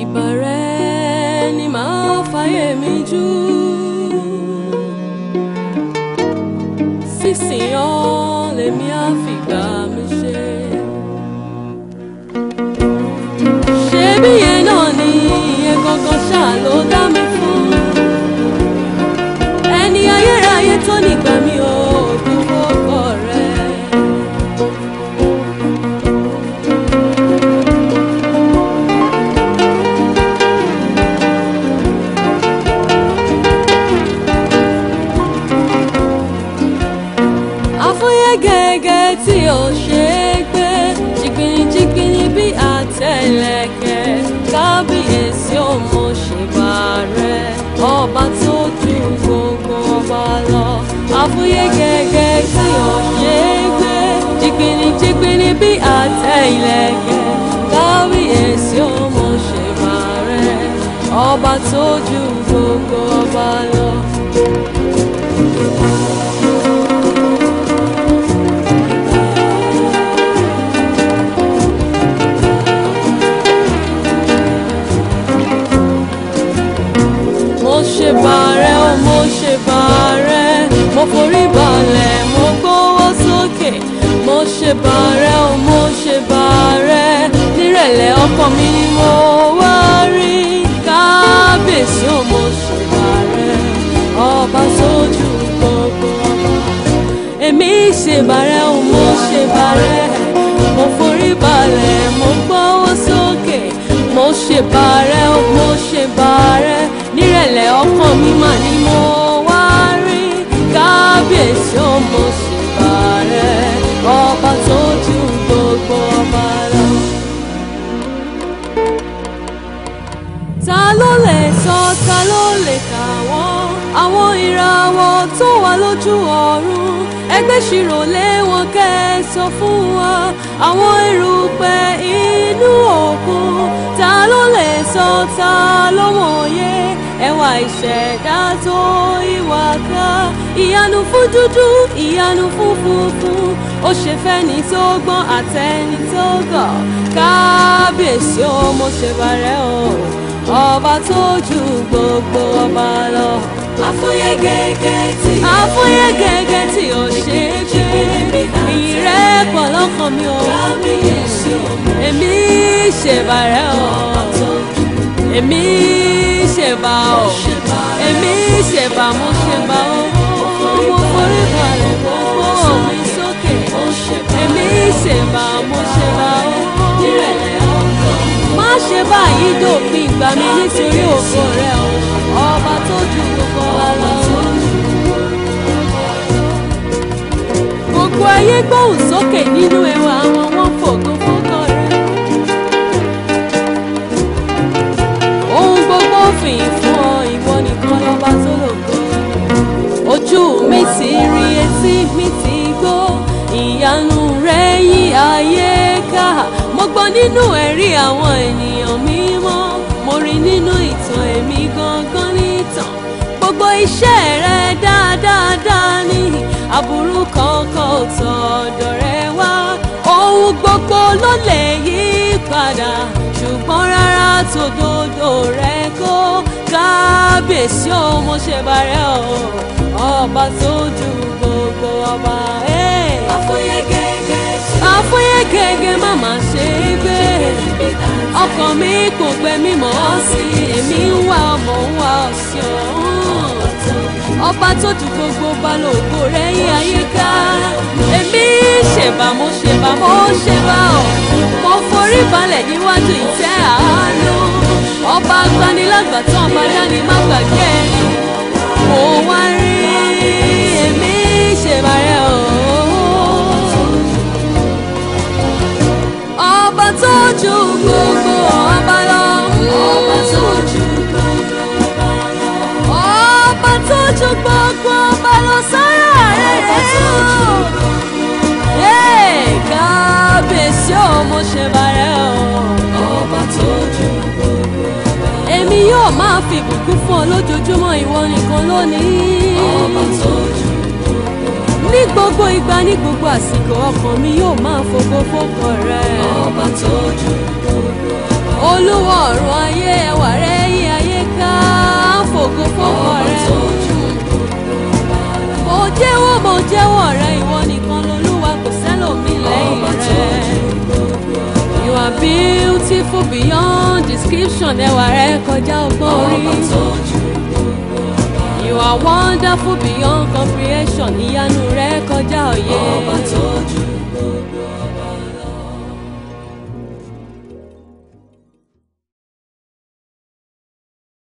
ìbàrẹ̀ ni màá fàyè mi jù. sísìn ọ́ lèmi á fìgbà mi ṣe. ṣebí yẹn náà ni iye kankan ṣáà ló dá mi fún. ẹni ayérayé tó nígbà mi ò dúró kọ rẹ̀. àfúyẹ́ gẹ́gẹ́ tí ò ṣe é gbé jìgbìnìjìgbìnì bí àtẹlẹkẹ kábíyèsí ò mọ ṣèbà rẹ ọba tó ju gbogbo ọba lọ àfúyẹ́ gẹ́gẹ́ tí ò ṣe é gbé jìgbìnìjìgbìnì bí àtẹlẹkẹ kábíyèsí ò mọ ṣèbà rẹ ọba tó ju gbogbo ọba lọ. mo ṣe bàrẹ̀ o mo ṣe bàrẹ̀ mo forí balẹ̀ mo gbówó sókè mo ṣe bàrẹ̀ o mo ṣe bàrẹ̀ nírẹ̀lẹ̀ ọkàn mi ni mo wá rí kábíyèsí o mo ṣe bàrẹ̀ ọba sójú gbogbo ọba èmi ṣe bàrẹ̀ o mo ṣe bàrẹ̀ mo forí balẹ̀ mo gbówó sókè mo ṣe bàrẹ̀ o mo ṣe bàrẹ̀ nírẹ̀lẹ̀ ọkàn mi mà ni mo wá rí kábíyèsí o mo ṣe bàrẹ̀ ọba tó ju gbogbo ọba lọ. ta ló lè sọ ta ló lè kà wọ́n àwọn ìràwọ̀ tó wà lójú ọ̀run ẹgbẹ́ ṣirò lé wọn kẹ́ ẹ sọ fún wa àwọn erùpẹ̀ inú òkun ta ló lè sọ ta ló mọ̀ye ẹwà ìṣẹ̀dá tó ìwà ká ìyanu fún dúdú ìyanu fún funfun ó ṣe fẹ́ni tó gbọ́n àtẹni tó gọ̀ kábíyèsí ó mo ṣe bàrẹ́ o ọba tó ju gbogbo ọba lọ. Àfúyẹ́ gẹ́gẹ́ tí àfúyẹ́ gẹ́gẹ́ tí ò ṣe é gbé ìyìn rẹ̀ pọ̀ lọ́kàn mi o. kábíyèsí ọmọ èmi ṣèbàrẹ́ o èmi ṣèbà o èmi ṣèbà mo ṣèbà o mo forí balẹ̀ mo gbọ́ mi sókè èmi ṣèbà mo ṣèbà o nírẹ̀lẹ̀ ọkàn má ṣe báyìí dòpin ìgbà mi nítorí ògo rẹ o ọba tó ju gbogbo wa lọ. gbogbo ayé gbóhùn sókè nínú ẹwà àwọn wọn fògo fógo rẹ. ohun gbogbo fìyìn fún ọ ìwọ nìkan lọ́ba tó lògo. ojú mi ti rí etí mi ti gbọ́ ìyanu rẹ yí ayé ká mo gbọ́ nínú ẹ̀rí àwọn ènìyàn mímọ́ mo rí nínú ìtàn èmi gangan nìtàn gbogbo iṣẹ́ rẹ dáadáa ní aburú kankan ò tọ̀dọ̀ rẹ wá ohun gbogbo ló lè yí padà ṣùgbọ́n rárá tòdodo rẹ kó kábíyèsí ó mo ṣe bàrẹ́ o ọba tó ju gbogbo ọba. Hey àfúyẹ́ gẹ́gẹ́ tí àfúyẹ́ gẹ́gẹ́ má má ṣe é gbé ọkàn mi kò gbẹ mímọ́ sí èmi ń wá ọmọ ń wá ọ̀sìn ọ̀hún ọba tó ju gbogbo balógo rẹ̀ yí àyíká èmi ṣèbà mo ṣèbà mo ṣèbà ọ̀ mo forí balẹ̀ níwájú ìtẹ́ àánú ọba agbanilágbàtàn ọba dání má gbàgbé ẹni mo wá rí èmi ṣèbà rẹ̀ ọ̀hún ọba tó ju gbogbo ọba lọ. ọba tó ju gbogbo ọba lọ. ọba tó ju gbogbo ọba lọ sára rẹ̀ ọba tó ju Hey, kábíyèsí ò mo ṣe bàrẹ̀ o. ọba tó ju gbogbo ọba lọ. èmi yóò máa fi ìbùkún fún ọ lójoojúmọ́ ìwọ nìkan lónìí. ọba tó ju gbogbo ọba ní gbogbo ìgbà ní gbogbo àsìkò ọkàn mi yóò máa fògo fókọ rẹ. ọba tó ju gbogbo ọba olúwa ọ̀run ayé ẹwà rẹ yí ayé ká fògo fògo rẹ. mo jẹ́wọ́ mo jẹ́wọ́ rẹ ìwọ nìkan lolúwa kò sẹ́lòmí lẹ́yìn rẹ. you are beautiful beyond description ẹwà rẹ kọjá ọgbọ́n orí. you are wonderful beyond comprehension ìyanu rẹ kọjá òye. Ọba tó ju gbogbo ọba.